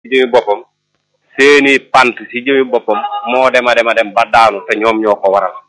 jëmi boppam seeni pant si jëmi boppam moo dema dema dem ba daanu te ñoom ñoo ko waral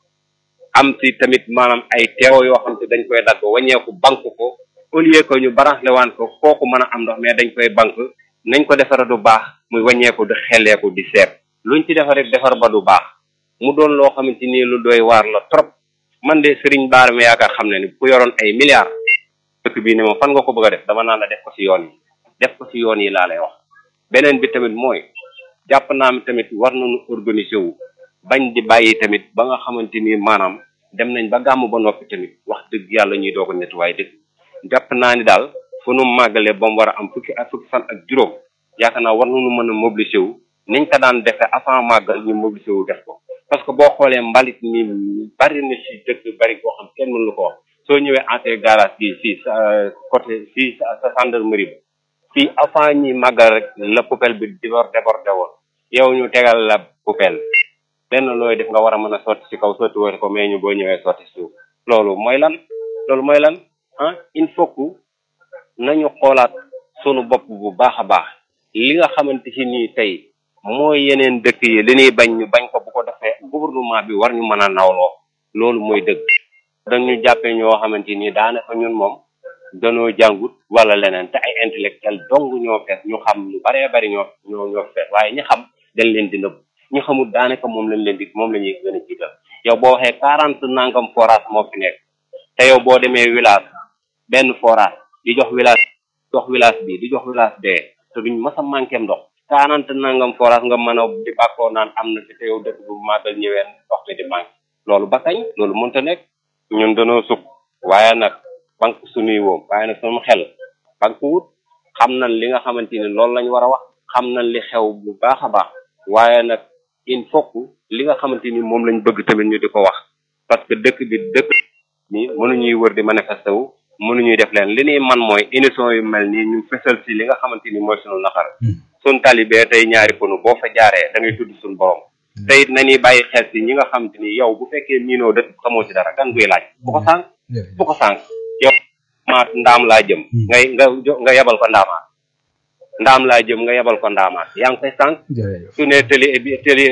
am si tamit maanaam ay teew yoo xam te dañ koy dagg waññeeku banque ko au lieu que ñu baraxle waan ko kooku mën a am ndox mais dañ koy banque nañ ko defara du baax muy waññeeku di xelleeku di seet luñ ci defar defar ba du baax mu doon loo xamante ni lu doy waar la trop man de Serigne Bara mi yaakaar xam ne ni ku yoroon ay milliards dëkk bii ne moom fan nga ko bëgg a def dama naan la def ko si yoon yi def ko si yoon yi laa lay wax beneen bi tamit mooy jàpp naa mi tamit war nañu organiser wu bañ di bàyyi tamit ba nga xamante ni maanaam dem nañ ba gàmm ba noppi tamit wax dëgg yàlla ñuy doog a nettoyer dëkk jàpp naa ni daal fu nu màggalee ba mu war a am fukki ak fukki fan ak juróom yaakaar naa war nañu mën a mobiliser wu niñ ko daan defee avant màggal ñu mobiliser wu def ko parce que boo xoolee mbalit mi bari na si dëkk bari boo xam kenn mënu ko wax soo ñëwee entrée garage bi fii sa côté fii sa sa gendarmerie ba fii avant ñi màggal rek la poubelle bi dibor débordé woon yow ñu tegal la poubelle lenn looy def nga war a mën a sotti si kaw sotti woo ko mais ñu boo ñëwee sotti suuf loolu mooy lan loolu mooy lan ah il faut que nañu xoolaat sunu bopp bu baax a baax li nga xamante si nii tey mooy yeneen dëkk yi li ñuy bañ ñu bañ ko bu ko defee gouvernement bi war ñu mën a nawloo loolu mooy dëgg dañu jàppee ñoo xamante ni daanaka ñun moom danoo jàngut wala leneen te ay intellectuel dong ñoo fees ñu xam lu baree bari ñoo ñoo ñoo fees waaye ñi xam dañ leen di nëbb ñu xamul daanaka moom lañ leen di moom la ñuy gën a jiital yow boo waxee quarante nangam forage moo fi nekk te yow boo demee village benn forage di jox village jox village bi di jox village bee te duñ mas a manqué ndox quarante nangam forage nga mën a di bàkkoo naan am na fi te yow dëkk bu màggal ñëween ndox mi di manqué loolu ba kañ loolu mënta nekk ñun danoo sukk waaye nag banque suñuy woom waaye nag sama xel banque wut xam nañ li nga xamante ni loolu lañ war a wax xam nañ li xew bu baax a baax waaye nag il faut que li nga xamante ni moom lañ bëgg tamit ñu di ko wax parce que dëkk bi dëkk ni mënuñuy wër di manifester wu mënuñuy def leen li ñuy man mooy émission yu mel nii ñu fësal si li nga xamante ni mooy sunu naqar sun talibee tey ñaari ponu boo fa jaaree da ngay tudd suñu borom te it nañuy bàyyi xel si ñi nga xamante ni yow bu fekkee miinoo dëkk xamoo si dara gan guy laaj bu ko sànq bu ko sànq yow maat ndaam laa jëm ngay nga nga yebal ko ndaamaat ndaam laa jëm nga yebal ko ndaamaat yaa ngi koy sànq su ne tëli tëli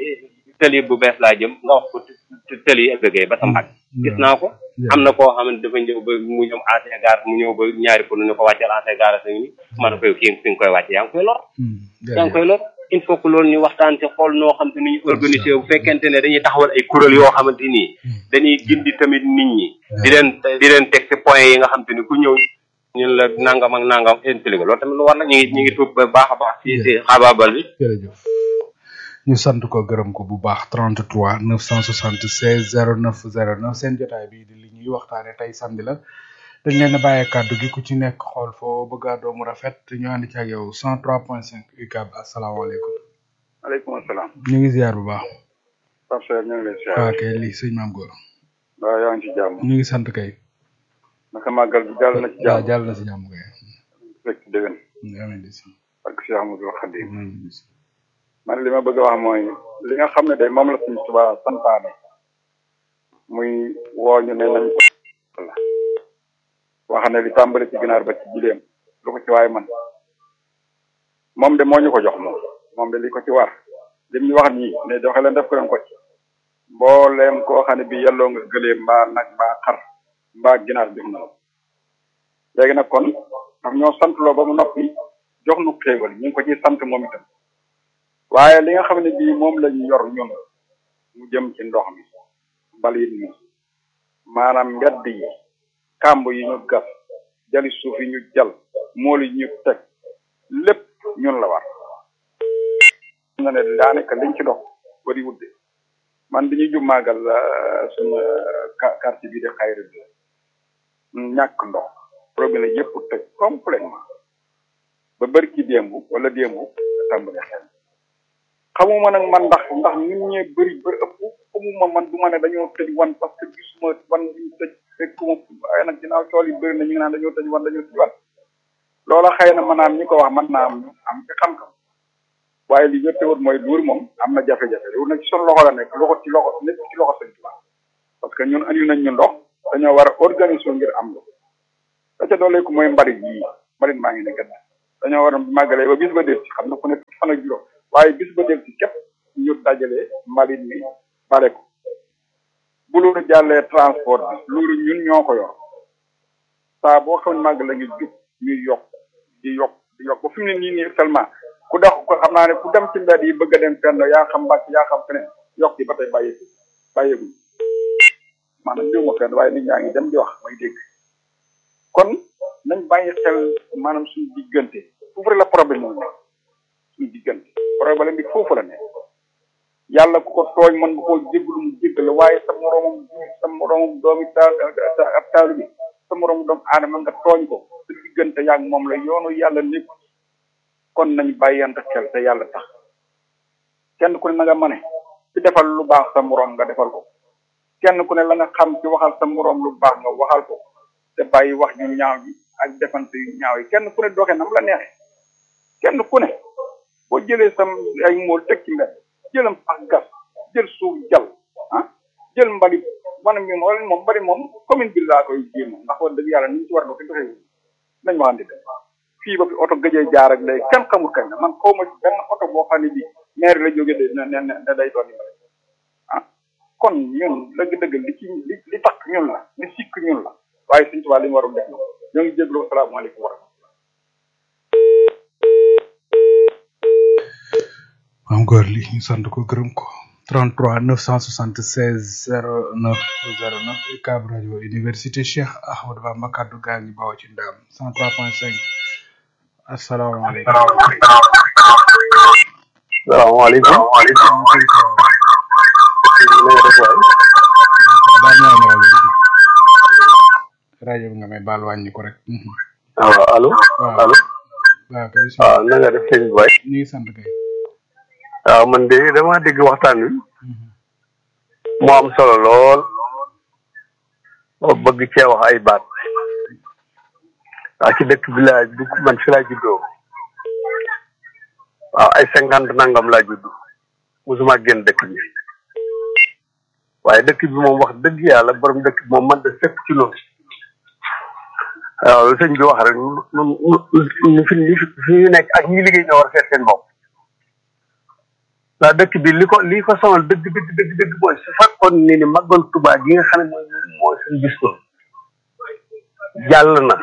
tëli bu bees laa jëm nga wax ko tëli ëggee ba sa mbag gis naa ko am na koo xam ne dafa ñëw ba mu ñëw ancien gare mu ñëw ba ñaari pour ñu ko wàcceel ancien gare sa ni ma ne koy kii fi nga koy wàcce yaa ngi koy lor yaa ngi koy lor il faut que loolu ñu waxtaan ci xool noo xam te ni ñu organisé bu fekkente ne dañuy taxawal ay kuréel yoo xamante nii dañuy gindi tamit nit ñi di leen di leen teg ci point yi nga xam te ni ku ñëw ñun la nangam ak nangam intelligé loolu tamit lu war la ñu ngi ñu ngi tuub ba baax a baax si si xabaabal bi jërëjëf ñu sant ko gërëm ko bu baax 33 976 09 09 seen jotaay bi di li ñuy waxtaane tey samedi la dañ leen a bàyyee kàddu gi ku ci nekk xool foo bëgg a doomu rafet ñu ànd ci ak yow 103.5 UCAB asalaamaaleykum. maaleykum salaam. ñu ngi ziar bu baax. Pape Seck ñu ngi lay ziar. waaw kay lii sëñ maam góor. waaw yaa ngi ci jàmm. ñu ngi sant kay. naka màggal bi jàll na ci jàmm. waaw jàll na si jàmm kay. fekk déwén. amiin di si. ak Cheikh Amadou Khadim. amiin di si. man li ma bëgg a wax mooy li nga xam ne de moom la suñu Tuubaa santaane muy woo ñu ne nañ ko la wax ne li tàmbali ci ginaar ba ci jileem lu ko ci waay man moom de moo ñu ko jox moom moom de li ko ci war lim ñu wax nii ne doxe leen def ko leen ko ci mbooleem koo xam ne bi yelloo nga gëlee mbaa nag mbaa xar mbaa ginaar jox na la léegi nag kon daf ñoo sant loo ba mu noppi jox nu xéewal ñu ngi ko ciy sant moom itam waaye li nga xam ne bii moom lañ yor ñun mu jëm ci ndox mi mbalit mi maanaam mbedd yi kàmb yi ñu gas jali suuf yi ñu jal mool yi ñu teg lépp ñun la war nga ne daanaka liñ ci dox bari wudde man bi ñuy jub màggal suñu quartier bii de xayri bi ñàkk ndox robinet yëpp tëj complètement ba bari ki démb wala démb tàmbali xel xamuma nag man ndax ndax nit ñee bëri ba ëpp xamuma man du ma ne dañoo tëj wan parce que gisuma wan ñu tëj fekkuma waaye nag ginnaaw tool yi bëri na ñu ngi naan dañoo tëj wan dañoo tëj wan loola xëy na mën naa am ñi ko wax mën naa am am ci xam-xam waaye li wér te wóor mooy luur moom am na jafe-jafe loolu nag ci sunu loxo la nekk loxo ci loxo nekk ci loxo sëñ Tuubaa parce que ñun andi nañ ñu ndox dañoo war a organiser ngir am ndox da ca dooleeku mooy mbalit yi mbalit maa ngi ne gën dañoo war a màggalee ba bis ba del ci xam na ku ne fan ak juróom waaye bis ba del ci képp ñu dajale mbalit mi bare ko bu loolu jàllee transport bi loolu ñun ñoo ko yor saa boo xam ne màgg la ngi jub ñuy yokk di yokk di yokk ba fi mu ne nii nii seulement ku dox ko xam naa ne ku dem ci mbedd yi bëgg a dem fenn yaa xam mbàcc yaa xam feneen yokk yi ba tey bàyyeeku bàyyeeguñ maanaam jiw ma fenn waaye nit ñaa ngi dem di wax may dégg kon nañ bàyyi xel maanaam suñu diggante foofu rek la problème moom nekk suñu diggante problème bi foofu la nekk yàlla ku ko tooñ mën nga koo jéggalu mu jéggal waaye sa moroomam sa moroomam doomi taal ab taalu bi sa moroomu doomu aadama nga tooñ ko sa diggante yaa ngi moom la yoonu yàlla nekk kon nañ bàyyante xel te yàlla tax kenn ku ne na nga mane ci defal lu baax sa moroom nga defal ko kenn ku ne la nga xam ci waxal sa moroom lu baax nga waxal ko te bàyyi wax yu ñaaw yi ak defante yu ñaaw yi kenn ku ne doxee nam la neexee kenn ku ne boo jëlee sam ay mool teg ci mbedd jëlam ak gas jël suuf jal ah jël mbalit man mi wala moom mbali moom commune bi laa koy jéem ndax wax dëgg yàlla ni ñu ci war a doxee doxee nañ waxante de fii ba fi oto gëjee jaar ak day kenn xamul kañ la man xaw ma ci benn oto boo xam ne bii maire la jógee de ne ne ne day doon mbali ah kon ñun dëgg-dëgg li ci li li tax ñun la li sikk ñun la waaye suñ tubaab li ñu waroon def na ñoo ngi jégalu asalaamaaleykum wa rahmatulah. maam góor li ñu sant ko gërëm ko 33 976 09 09 UCAB rajo université Cheikh Ahmadou Bamba kaddu gaa ngi bawoo ci ndam 103.5 asalaamaaleykum. salaamaaleykum. baal naa ma rajo bi rajo bi nga may baal wàññi ko rek. waaw allo. waaw allo. waaw kay waaw na nga def sëñ Boy. ñu ngi sant kay. waaw man de dama dégg waxtaan wi. mu am solo lool. ma bëgg cee wax ay baat. waaw ci dëkk bi laa dugg man fi laa juddoo. waaw ay cinquante nangam laa judd. musuma génn dëkk bi. waaye dëkk bi moom wax dëgg yàlla borom dëkk bi moom man de fépp ci loolu. waaw lu sëñ bi wax rek nu nu fi ñu fi ñu nekk ak ñi liggéey ñoo war a seet seen bopp. ndax dëkk bi li ko li ko sonal dëgg dëgg dëgg dëgg mooy su fekkoon ni ni màggal Tuubaa gi nga xam ne mooy mooy seen bis ko jàll na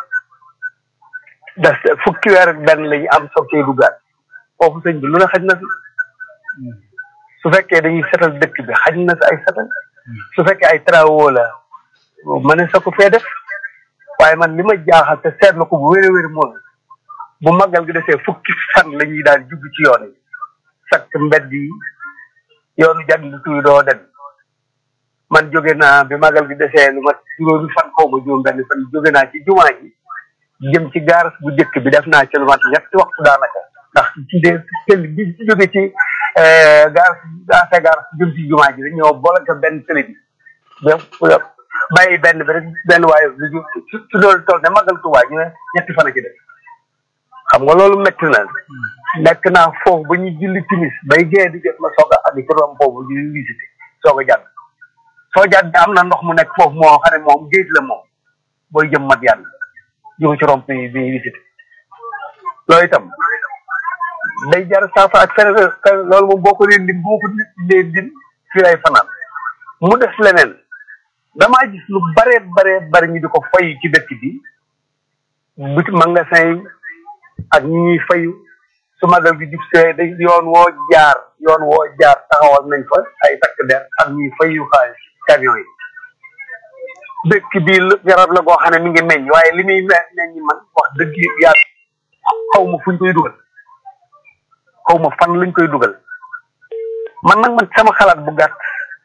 des fukki weer ak benn la ñu am soog cee duggaat foofu sëñ bi lu ne xaj na fi su fekkee dañuy setal dëkk bi xaj na fi ay setal su fekkee ay travaux la ma ne sa ko fee def waaye man li ma jaaxal te seetlu ko bu wér a wér mooy bu màggal gi desee fukki fan la ñuy daal jubbi ci yoon yi sakk mbedd yi yoonu jàddu tuy doo dem man jóge naa bi magal gi desee lu mat juróomi fan xaw ma juróom benn fan jóge naa ci jumaa ji jëm ci gaaras bu njëkk bi def naa ci lu mat ñetti waxtu daanaka ndax ci de tëli bi ci jóge ci gaaras gaase gaaras jëm ci jumaa ji dañ ñëw bolaka benn tëli bi ba bàyyi benn bi rek benn waaye bi ci loolu toll ne magal Tuubaa ñu ne ñetti fan a ci def xam nga loolu métti na nekk naa foofu ba ñu julli timis bay gee di jot ma soog a àgg ci rom foofu di visité soog a jàdd soo jàdd am na ndox mu nekk foofu moo xam ne moom géej la moom booy jëm mat yàlla jóge ci romp yi bi visité loolu itam day jar saafa ak fere loolu moom boo ko leen dim boo ko leen dim fii lay fanaan mu des leneen damaa gis lu bare bare bare ñu di ko fay ci dëkk bi biti magasin yi ak ñi ñuy fayu su magal gi jub see dañ yoon woo jaar yoon woo jaar taxawal nañ fa ay takk der ak ñuy fayu xaalis camion yi dëkk bi garab la goo xam ne mi ngi meññ waaye li muy meññ man wax dëgg yàlla xaw ma fuñ koy dugal xaw ma fan lañ koy dugal man nag man sama xalaat bu gàtt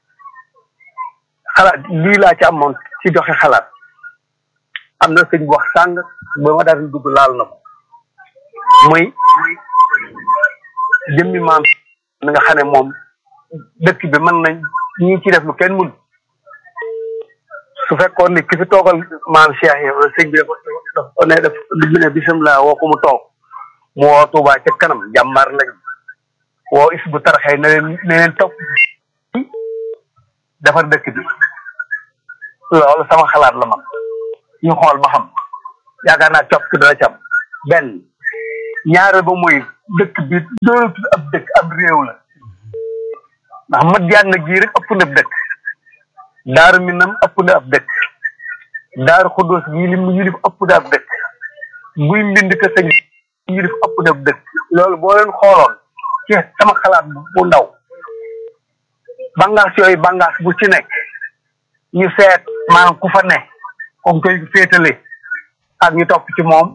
xalaat lii laa ci amoon ci joxe xalaat am na sëñ bu wax sàng ba ma daal di dugg laal na ko muy jëmmi maam mi nga xam ne moom dëkk bi mën nañ ñi ci def lu kenn mun su fekkoon ni ki fi toogal maam Cheikh yi wala sëñ bi dafa dafa ne def li ne bisimilah woo ko mu toog mu woo Touba ca kanam jàmbaar lañ woo is bu taraxee ne leen ne leen topp defar dëkk bi loolu sama xalaat la man ñu xool ba xam yaakaar naa copp ki dana cam benn ñaareel ba mooy dëkk bi doonatul ab dëkk ab réew la ndax Madiyaana gii rek ëpp na ab dëkk Daaru Minam ëpp na ab dëkk Daaru Xuddoos gii li mu yilif ëpp na ab dëkk muy mbind ka sëñ yilif ëpp na ab dëkk loolu boo leen xooloon ci sama xalaat bu ndaw bangaas yooyu bangaas bu ci nekk ñu seet maanaam ku fa ne comme koy féetale ak ñu topp ci moom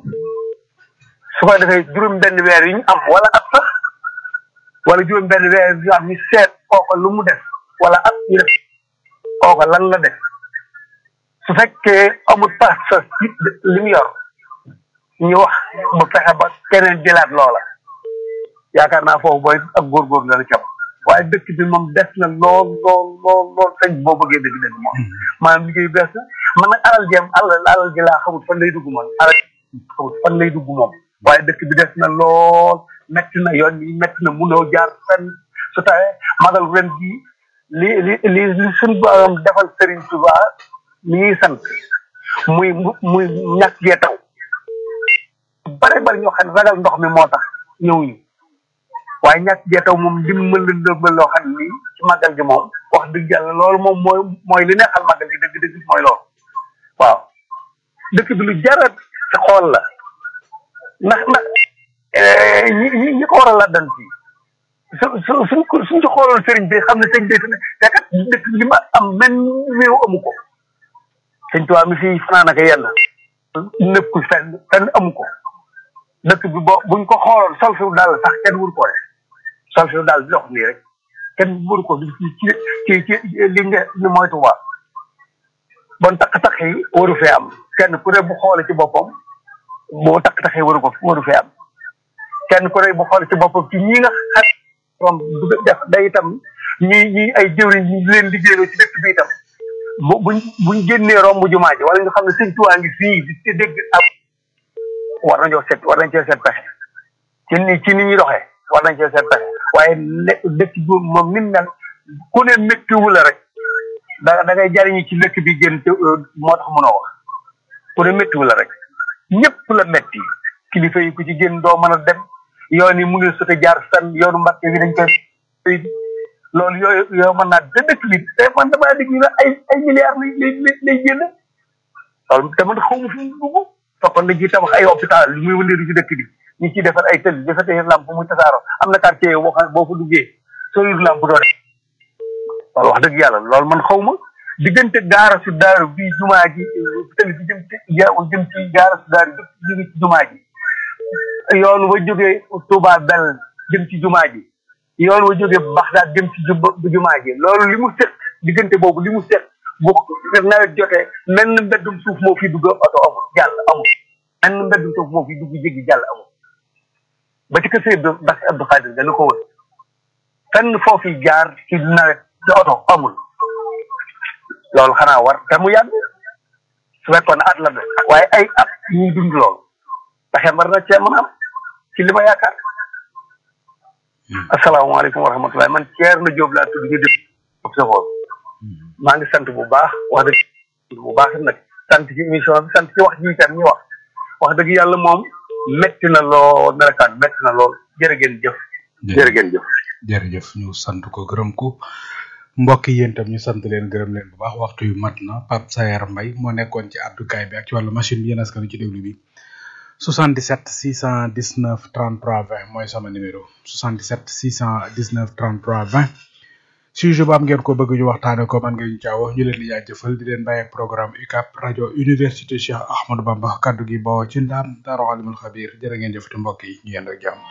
su ko defee juróom benn weer yi ñu am wala at sax wala juróom benn weer yi ñu am ñu seet kooka lu mu def wala at ñu def kooka lan la def su fekkee amul pas sa li mu yor ñu wax ba fexe ba keneen jëlaat loola yaakaar naa foofu booy ak góorgóorlu dana cam waaye dëkk bi moom des na lool lool lool lool sëñ boo bëggee dëgg dëgg moom maanaam liggéey bees na man nag alal jeem alal alal ji laa xamul fan lay dugg moom alal xamul fan lay dugg moom waaye dëkk bi des na lool metti na yoon yi metti na munoo jaar fenn su tawee magal ren gi li li li li suñ borom defal Serigne Touba mi ñuy sant muy muy ñàkk gee taw bare bari ñoo xam ne ragal ndox mi moo tax ñëwuñu waaye ñàkk gee taw moom dimbal dimbal loo xam ni ci màggal gi moom wax dëgg yàlla loolu moom mooy mooy li neexal màggal gi dëgg dëgg mooy loolu waaw dëkk bi lu jarat ci xool la ndax ndax ñi ñi ñi ko war a laddan fii su su suñ ko suñ ci xooloon sëriñ bi xam ne sëñ bi te kat dëkk li ma am benn réew amu ko sëñ tuwaa mi fii fanaan ak yenn nëkku fenn fenn amu ko dëkk bi bo buñ ko xooloon sol fi daal sax kenn wur ko def sol fi daal di dox nii rek kenn wur ko ci ci ci li nga ni mooy Tuubaa bon takk-takk yi waru fee am kenn ku ne bu xoole ci boppam boo takk-takk yi waru ko waru fee am kenn ku ne bu xoole ci boppam ci ñi nga xam moom du def day itam ñi ñi ay jëwriñ ñi leen liggéeyloo ci dëkk bi itam bu buñ buñ génnee romb jumaa ji wala ñu xam ne sëñ Tuubaa ngi fii di ci dégg ak war nañoo seet war nañ cee seet pexe ci ni ci ni ñuy doxee war nañ cee seet pexe waaye ne dëkk bi moom ni mel ku ne méttiwu la rek da da ngay jariñu ci dëkk bi gën te moo tax mënoo wax ku ne méttiwu la rek ñëpp la métti kilifa yi ku ci génn doo mën a dem yoon yi mu ngi sote jaar san yoonu Mbàkke bi dañ koy loolu yooyu yoo mën naa da dëkk bi te man damaa dégg ñu ne ay ay milliards lay lay lay génn loolu te man xaw ma fi mu dugg toppan na ji tabax ay hôpital li muy wëndeeru ci dëkk bi ñu ciy defar ay tël dafa tey lamp muy tasaaro am na quartier boo xam boo fa duggee soo yor lamp doo def loolu wax dëgg yàlla loolu man xaw ma diggante gaara su daaru bii jumaa ji tël bi jëm ci jëm ci gaara su daaru jóge ci jumaa ji yoon wa jógee Touba Bel jëm ci jumaa ji yoon wa jógee Baxdaad jëm ci jumaa ji loolu li mu seq diggante boobu li mu seq bu nawet jotee menn mbeddum suuf moo fi dugg oto amul jàll amul menn mbeddum suuf moo fi dugg jéggi jàll amul ba ci kër Seydou Bass Abdou Khadir dana ko wër fenn foofu jaar ci nawet ci oto amul loolu xanaa war te mu yàgg su fekkoon at la de waaye ay at ñuy dund loolu pexe war na cee mën a am ci li ma yaakaar asalaamaaleykum wa rahmatulah man Thierno Diop laa tudd ñu def safoor maa ngi sant bu baax wax dëgg bu baax nag sant ci émission bi sant ci wax ji itam ñu wax wax dëgg yàlla moom métti na lool merekaan métti na lool jërë ngeen jëf jërë ngeen jëf jërëjëf ñu sant ko gërëm ko mbokk yi yéen tam ñu sant leen gërëm leen bu baax waxtu yu mat na Pape Sayar Mbaye moo nekkoon ci àddukaay bi ak ci wàllu machine bi yéen askan ci déglu bi 77 619 33 20 mooy sama numéro 77 619 33 20 sujet bu am ngeen ko bëgg ñu waxtaane ko man nga ñu caawo ñu leen di jaajëfal di leen bàyyi ak programme UCAP rajo université Cheikh Ahmadou Bamba kaddu gi bawoo ci ndaam Daaru Alimul Xabir jërë ngeen jëfati mbokk yi ñu yend ak jàmm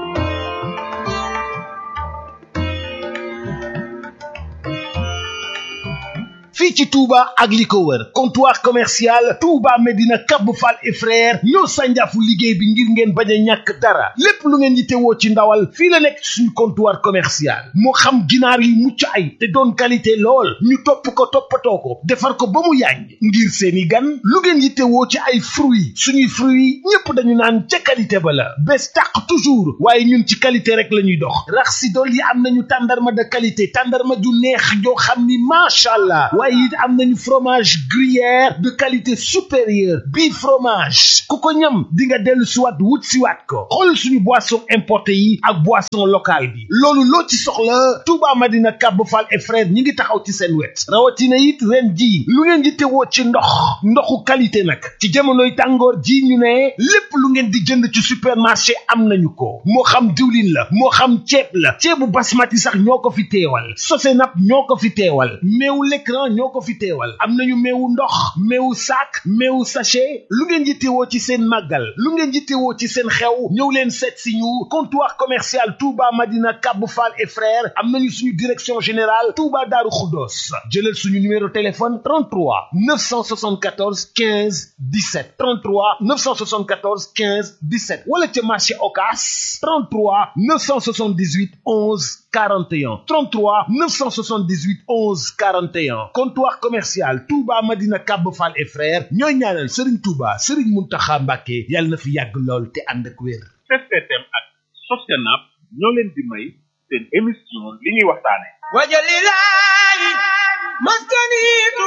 fii ci Touba ak li ko wër comptoir commercial Touba Medina Cap Fall et frère ñoo sànjaafu liggéey bi ngir ngeen bañ a ñàkk dara lépp lu ngeen yittewoo ci ndawal fii la nekk suñu comptoir commercial moo xam ginaar yu mucc ay te doon qualité lool ñu topp ko toppatoo ko defar ko ba mu yàññ ngir seeni gan lu ngeen yittewoo ci ay fruits suñuy fruits ñépp dañu naan ca qualité ba la bés tàq toujours waaye ñun ci qualité rek la ñuy dox rax si dool yi am nañu tàndarma de qualité tàndarma ju neex joo xam ni macha allah waaye it am nañu fromage gruyère de qualité supérieure bii fromage ku ko ñam di nga dellu siwaat wut siwaat ko xool suñu boisson importé yi ak boisson locale bi loolu loo ci soxla Touba Madina Kab Fall et frère ñi ngi taxaw ci seen wet rawatina it ren ji lu ngeen di tewoo ci ndox ndoxu qualité nag ci jamonoy tàngoor ji ñu ne lépp lu ngeen di jënd ci supermarché am nañu ko moo xam diwlin la moo xam ceeb la ceebu basmati sax ñoo ko fi teewal Sosenap ñoo ko fi teewal meewu l'écran ñoo ko fi teewal am nañu meewu ndox meewu sac meewu sachet lu ngeen yittewoo ci seen màggal lu ngeen yittewoo ci seen xew ñëw leen seet si ñu comptoir commercial Touba Madina Kab Fall et frères am nañu suñu direction générale Touba Darou Khoudoss jëlal suñu numéro téléphone 33 974 15 17 33 974 15 17 wala ca marché Ocass 33 978 11 41 33 978 11 41 comptoir commercial Touba Madina Kab Fall et frères ñooy ñaanal Serigne Touba Serigne Mountakha Mbacké yàlla na fi yàgg lool te ànd ak wér. STM ak Sosenap ñoo leen di may seen émission li ñuy waxtaane wajalilahi maskani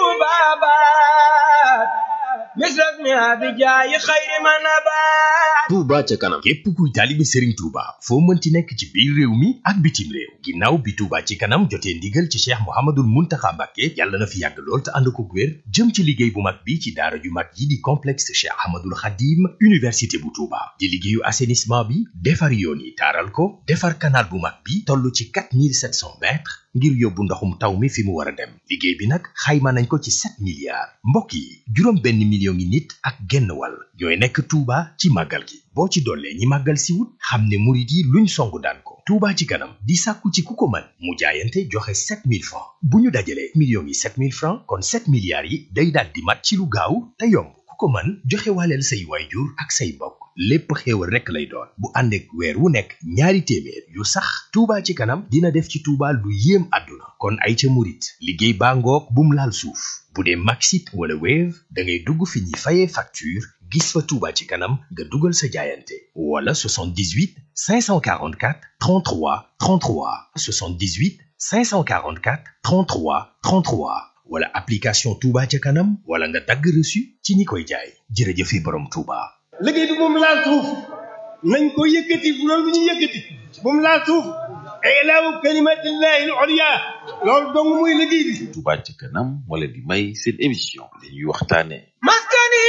tubabat misras mi abijaayi xayri manabat Touba ca kanam képp kuy taalibe Serigne Touba foo mënti nekk ci biir réew mi ak bitim réew ginnaaw bi Touba ci kanam jotee ndigal ci Cheikh Mouhamadoul Mountakha Mbacké yàlla na fi yàgg lool te ànd ko wér jëm ci liggéey bu mag bi ci daara ju mag yi di complexe Cheikh Ahmadoul Khadim université bu Touba di liggéeyu assainissement bi defar yoon yi taaral ko defar canal bu mag bi toll ci 4700 mètres ngir yóbbu ndoxum taw mi fi mu war a dem liggéey bi nag xayma nañ ko ci 7 milliards mbokk yi juróom benn million ngi nit ak genn wàll ñooy nekk Touba ci màggal gi boo ci dollee ñi màggal si wut xam ne murit yi luñ songu daan ko Touba ci kanam di sàkku ci ku ko mën mu jaayante joxe 7000 francs bu ñu dajalee millions yi 7000 francs kon 7 milliards yi day daal di mat ci lu gaaw te yomb ku ko mën joxe waaleel say waayjur ak say mbokk lépp xéewal rekk lay doon bu ànd ak weer wu nekk ñaari téeméer yu sax Touba ci kanam dina def ci Touba lu yéem àdduna kon ay ca murit liggéey baa ngoog bum laal suuf bu dee Maxit wala Wave da ngay dugg fi ñuy fayee facture gis fa Touba ci kanam nga dugal sa jaayante wala 78 544 33 33 78 544 33 33 wala application Touba ca kanam wala nga dagg reçu ci ñi koy jaay jërëjëfe borom Touba. liggéey bi moom laal suuf nañ ko yëkkati loolu bu ñu yëkkati moom laal suuf ilaahu kalimatillahi al-ulya loolu dong muy liggéey bi Touba ca kanam moo leen di may seen émission li ñuy waxtaane maskani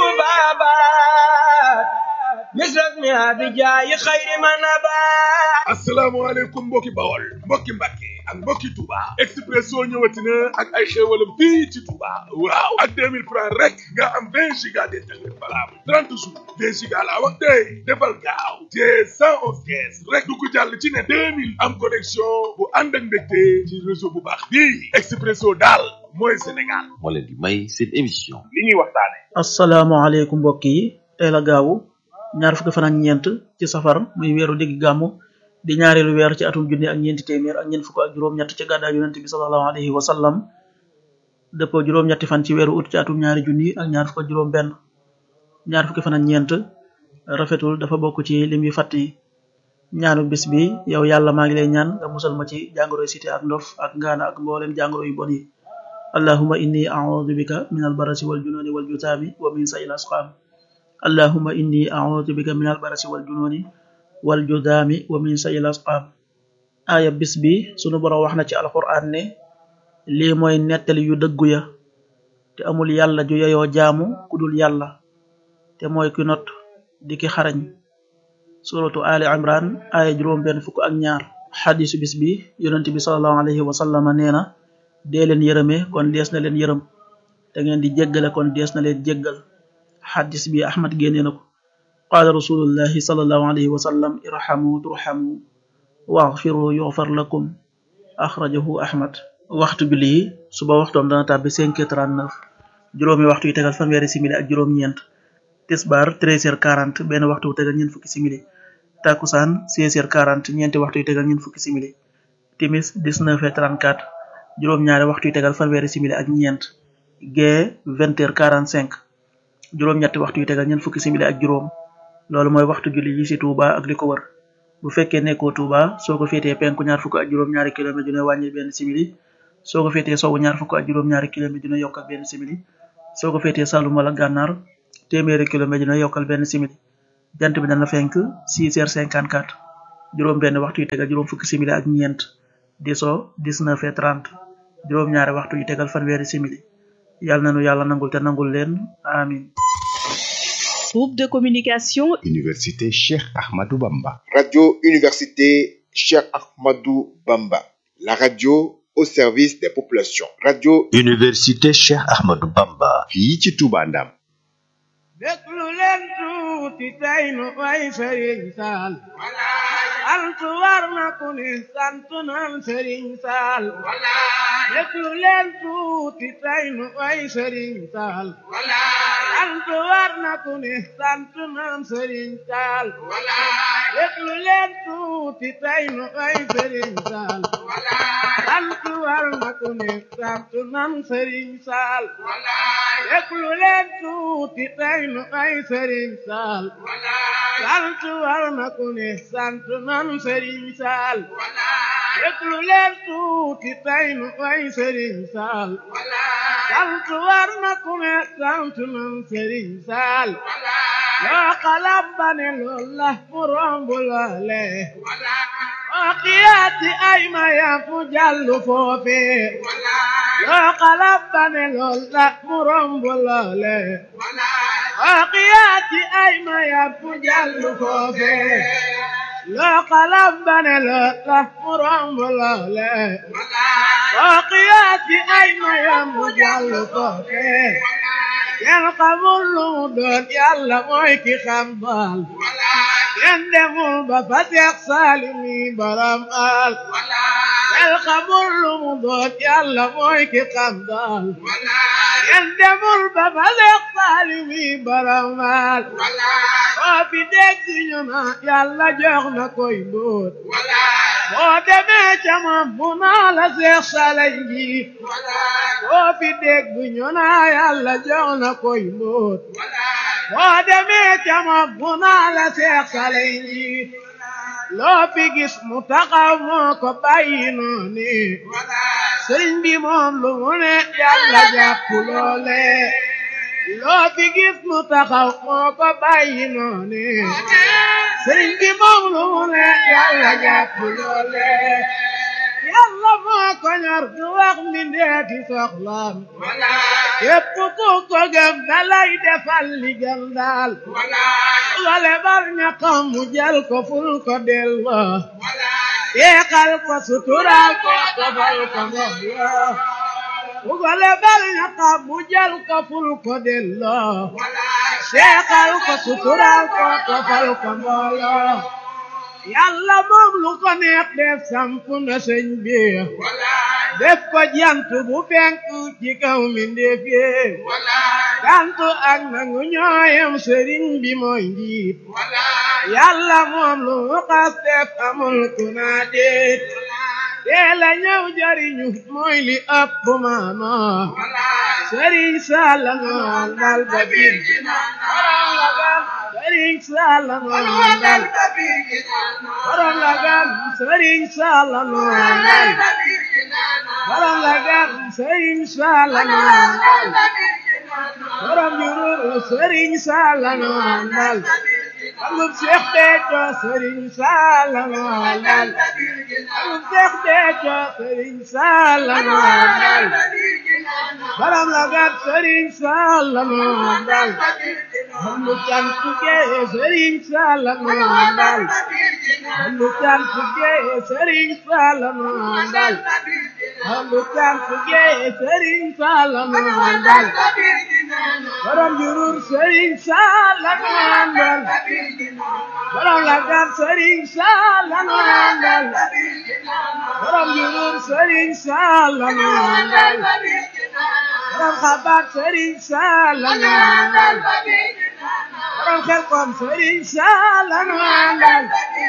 tubabat misras mi abijaayi xayri manabat asalaamaaleykum mbokki bawol mbokki mbàkke ak mbokki Touba Expresso ñëwati na ak ay xéewalam fii ci Touba waaw ak 2000 francs rek nga am 20 giga d'internet valable 30 jours 20 giga laa wax tey defal gaaw te 111 kees rek du ko jàll ci ne 2000 am connexion bu ànd ak mbégte ci réseau bu baax bii Expresso daal mooy Sénégal moo leen di may seen émission li ñuy waxtaane asalaamaaleykum mbokk yi tey la gaawu ñaar fukki fan ak ñeent ci safar muy weeru digg gàmmu di ñaareelu weer ci atum junni ak ñeenti téeméer ak ñeent fukk ak juróom-ñett ci gàddaay yonente bi sallallahu alayhi wa sallam dëppoo juróom-ñetti fan ci weeru ut ci atum ñaari junni ak ñaar fukk ak juróom benn ñaar fukki fan ak ñeent rafetul dafa bokk ci lim yu fàtt yi ñaanu bis bi yow yàlla maa ngi lay ñaan nga musal ma ci jàngoro cité ak ndof ak ngaana ak mboolem jàngoro yu bon yi allahuma inni a'udhu bika min albarasi wal jununi wal jutaami wa min sayil asqaam allahuma inni a'udhu bika min albarasi wal jununi wal judaami wa min sayil asqaam aaya bis bi sunu borom wax na ci alquran ne lii mooy nettali yu dëggu ya te amul yàlla ju yeyoo jaamu ku dul yàlla te mooy ki not di ki xarañ suratu ali imran aaya juróom benn fukk ak ñaar xadisu bis bi yonent bi salallahu alayhi wa sallama nee na dee leen yërëme kon dees na leen yërëm te ngeen di jéggale kon dees na leen jéggal xadis bi ahmad génnee na ko qaala rasulullahi salallahu alayhi wa sallam irhamu turhamu waxfiru yuxfar lakum axrajahu ahmad waxtu julli yi suba waxtoom dana tàbbi 5 heures 39 juróomi waxtu yu tegal fanweeri simili ak juróom-ñeent tisbaar 13 heures 40 benn waxtu wu tegal ñeent fukki simili takusaan 16 heures 40 ñeenti waxtu yu tegal ñeent fukki simili timis 19 heures 34 juróom-ñaari waxtu yu tegal fanweeri simili ak ñeent gee 20 heures 45 juróom-ñetti waxtu yu tegal ñeent fukki simili ak juróom loolu mooy waxtu julli yi ci Touba ak li ko wër bu fekkee nekkoo Touba soo ko féetee penku ñaar fukk ak juróom-ñaari kilomètre ju ne wàññi benn simili soo ko féetee sowwu ñaar fukk ak juróom-ñaari kilomètre dina yokkal benn simili soo ko féetee Saloum wala Gànnaar téeméeri kilomètre dina yokkal benn simili jant bi dana fenk 6 heures 54 juróom benn waxtu yu tegal juróom fukki simili ak ñeent di so 19 heures 30 juróom-ñaari waxtu yu tegal fanweeri simili yàlla nanu yàlla nangul te nangul leen amin Groupe de communication Université Cheikh Ahmadou Bamba. Radio Université Cheikh Ahmadou Bamba. La radio au service des populations. Radio Université Cheikh Ahmadou Bamba. fii ci Touba Ndam. déglu leen tuuti tey nu way Sëriñ Saal altu war na ku ne sant nan Sëriñ Saal déglu leen tuuti tey nu way Sëriñ Saal altu war na ku ne sant nan Sëriñ Saal déglu leen tuuti tey nu way Sëriñ Saal altu war na ku ne sant nan Sëriñ Saal déglu leen tuuti tey nu ay Sëriñ Saal sant war na ku ne sant nan Sëriñ Saal déglu leen tuuti tey nu ay Sëriñ Saal sant war na ku ne sant nan Sëriñ Saal yoo xalam ba ne lool la mu romb loole oo xiyaati ay mayam fu jàllu foofe yoo xalam ba ne lool la mu romb loole oo xiyaati ay mayam fu jàllu foofe loo xalam ba ne lool la mu romb loole oo xiyaati ay mayam fu jàllu foofe kenn xamul lu mu doon yàlla mooy ki xam baal kenn demul ba fa Seex Saalimi borom al kenn xamul lu mu doon yàlla mooy ki xam baal kenn demul ba fa Seex Saalimi borom al boo fi dégg ñu na yàlla jox na koy mbóot boo demee ca moom mu naa la Seex Saaliw ji boo fi dégg ñu na yàlla jox na koy mbóot boo demee ca moom mu naa la Seex Saaliw ji loo fi gis mu taxaw moo ko bàyyi noonu sëriñ bi moom lu mu ne yàlla jàpp loole loo fi gis mu taxaw moo ko bàyyi noonu sëriñ bi moom lu mu ne yàlla jàpp loole yàlla moo ko ñor du wax mbindeeti soxlaam képp ku ko gëm dalay defal li gën daal wale bar ñaqam mu jël ko ful ko delloo teexal ko suturaal ko tofal ko mbooloo wale bar ñaqam mu jël ko ful ko delloo teexal ko suturaal ko tofal ko mbooloo yàlla moom lu ko neex def samp na sëñ bi def ko jant bu fenk ci kaw mi ndéef yee jantu ak nangu ñooyam sëriñ bi mooy njiit yàlla moom lu mu xas def amul ku naa déet teela ñëw jariñu mooy li ëpp maama sëriñ Salla noon dal ba biir sëriñ Salla noon dal borom la gan sëriñ Salla noon dal borom la gan sëriñ Salla noon dal borom jururu sëriñ Salla noon dal amul Seex Béthio sëriñ Salla noon dal amul Seex Béthio sëriñ Salla noon dal borom la gan sëriñ Salla noon dal amul cantu gee sëriñ Salla noon dal amul cantu gee sëriñ Salla noon dal amul cantu gee sëriñ Salla noon dal borom jurur sëriñ Salla noon dal borom la gan sëriñ Salla noon dal borom jurur sëriñ Salla noon dal borom xabaat sëriñ Salla noon dal borom xel kom sëriñ Salla noon dal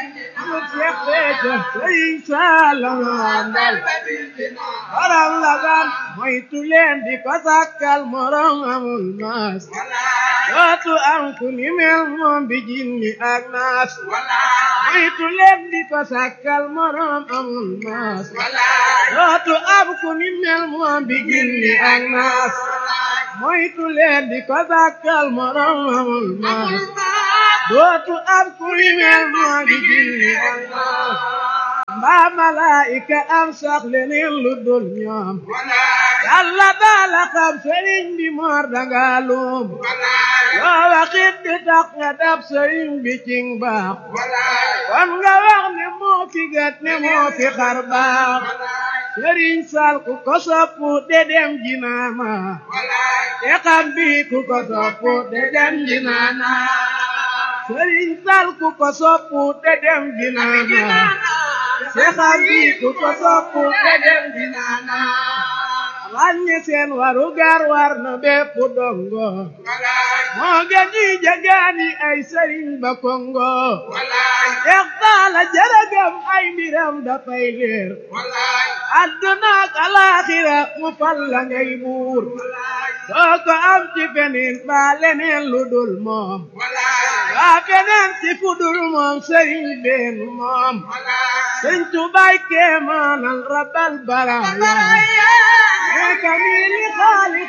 mu Seex Béthio Sëriñ Saala mandal waram lagan moytu leen di ko sàkkal morom amul maas dootu am ku ni mel moom bi jinni ak naas moytu leen di ko sàkkal morom amul maas dootu am ku ni mel moom bi jinni ak naas moytu leen di ko sàkkal morom amul maas dootu am ku ni mel moom bi jinni ak naas mbaa malaayika am sax leneen lu dul ñoom yàlla daala xam sëriñ bi moor danga luum loo waxit di tax nga dab sëriñ bi cing baax kon nga wax ne moo fi gat ne moo fi xar baax sëriñ sal ku ko soppu de dem jinaana te xam bi ku ko soppu de dem jinaana sëriñ sal ku ko soppu de dem jinaana te xam bi ku ko soppu de dem jinaana ràññe seen waru gar war na bépp dongo moo gën ñi jagaani ay sëriñ ba kongo Seex Taala jërëgam ay mbiram dafay leer àdduna ak alaaxira mu fal la ngay buur soo ko am ci feneen ba leneen lu dul moom waa feneen ci fu dul moom sëriñ been moom sëñ Tubaay kéemaanal rabbal baraaya كميل خالق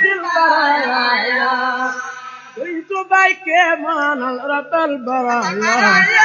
البرايا كنت بايك من رب البرايا